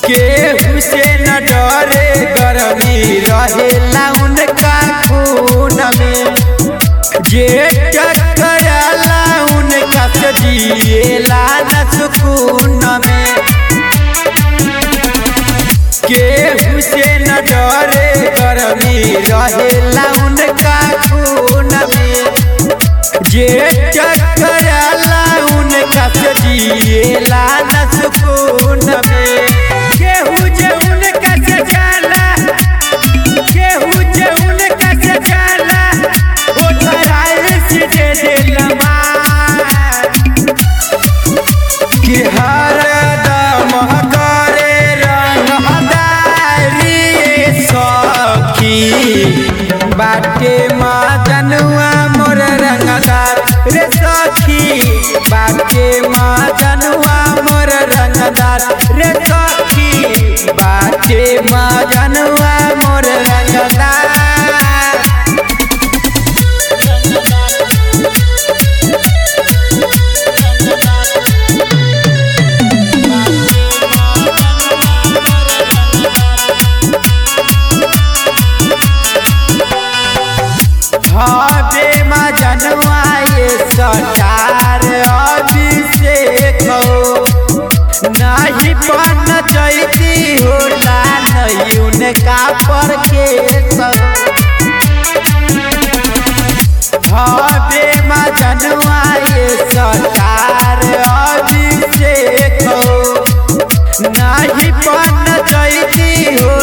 केहू से न डरे गरमी रहेला उनका खून में जे टकराला उनका से जिएला न सुकून में केहू से न डरे गरमी रहेला उनका खून में जे टकराला उनका से जिएला न सुकून में केहू जे उनका से जाला केहू जे उनका से जाला ओ तराई से दे देला मार कि हरदम करे रंगदारी सखी बाटे मजनुआ मोर रंगदार रे सखी बाटे मजनुआ मोर रंगदार रे सखी बाटे मजनुआ मोर रंगदार हबे मजनुआ ये सटार अभिषेक हो नहीं पन जैती होला नहीं उनका पर के हबे मजनुआ ये सटार अभिषेक हो नहीं पन जैती होला